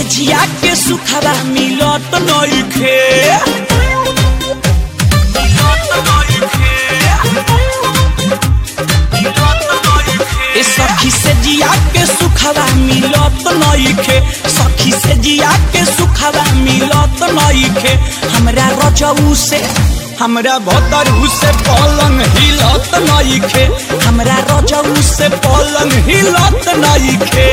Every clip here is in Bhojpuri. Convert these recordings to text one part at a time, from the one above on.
जिया के सुखवा मिलत नइखे ए सखी से जिया के सुखवा मिलत नइखे सखी से जिया के सुखवा मिलत नइखे हमरा रजऊ से हमरा भतरू से पलंग हिलत नइखे हमरा रजऊ से पलंग हिलत नइखे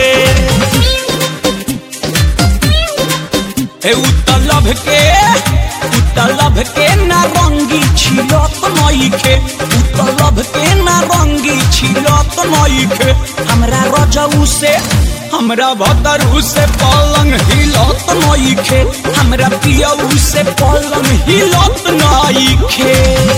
हे उतलभ के उतलभ के नारंगी छिलत नइखे उतलभ के नारंगी छिलत नइखे हमरा रजऊ से हमरा भतरू से पलंग हिलत नइखे हमरा पियऊ से पलंग हिलत नइखे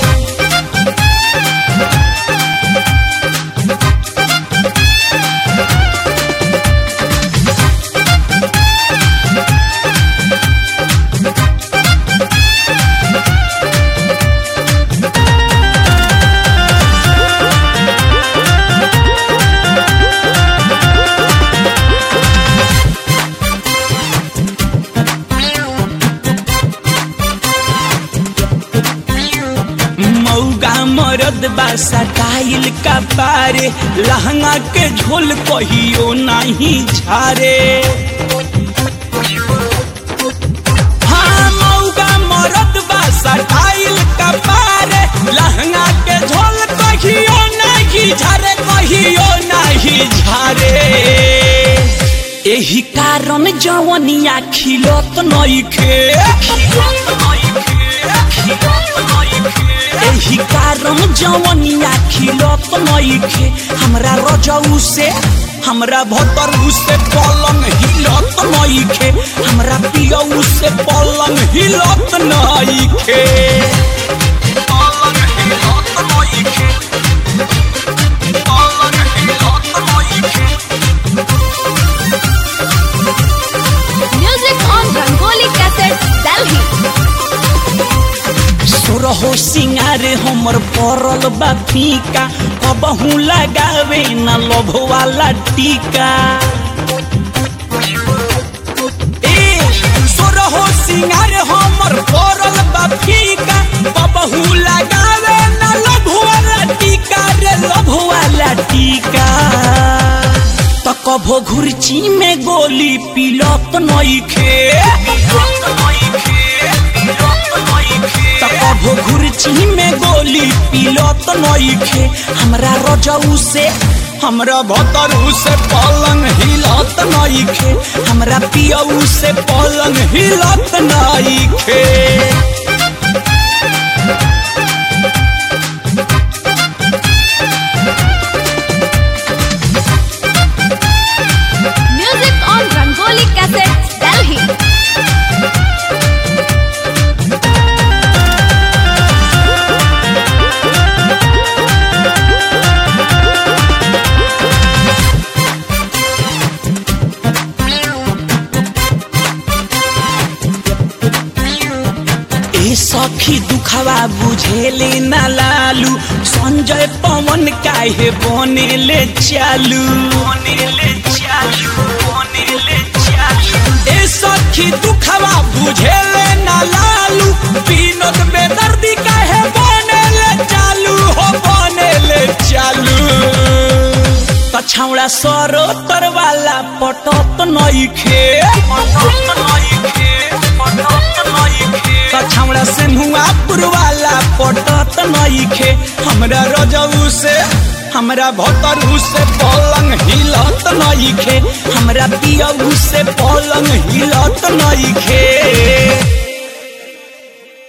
मौगा मरद बा सटाइल का पारे लहंगा के झोल कहियो नहीं झारे हाँ मौगा मरद बा सटाइल का पारे लहंगा के झोल कहियो नहीं झारे कहियो नहीं झारे एही कारण जवनिया खिलत नइखे एही कारण जवनिया खिलत नइखे हमरा रजऊ से हमरा भतरू से पलंग हिलत नइखे हमरा पियऊ से पलंग हिलत नइखे पलंग हिलत नइखे पलंग हिलत नइखे Music on Rangoli Cassette, Delhi. सोरहो सिंगार हमर पड़ल बा फीका कबहू लगावे न लोभ वाला टीका ए सोरहो सिंगार हमर पड़ल बा फीका कबहू लगावे न लोभ वाला टीका रे लोभ वाला टीका त कभो घुरची में गोली पिलत नइखे त कभो घुरची में गोली पिलत नइखे हमरा रजऊ से हमरा भतरू से पलंग हिलत नइखे हमरा पियऊ से पलंग हिलत नइखे Music on Rangoli Cassette, Delhi. ए सखी दुखवा बुझेले ना लालू संजय पवन काहे बनेले चालू बनेले चालू बनेले चालू ए सखी दुखवा बुझेले ना लालू विनोद बेदर्दी काहे बनेले चालू हो बनेले चालू तछौड़ा सरो तरवाला पटत नइखे पटत नइखे पटत नइखे कछौड़ा से मुआ पुरवाला पटत नइखे हमरा रजऊ से हमरा भतरू से पलंग हिलत नइखे हमरा पियऊ से पलंग हिलत नइखे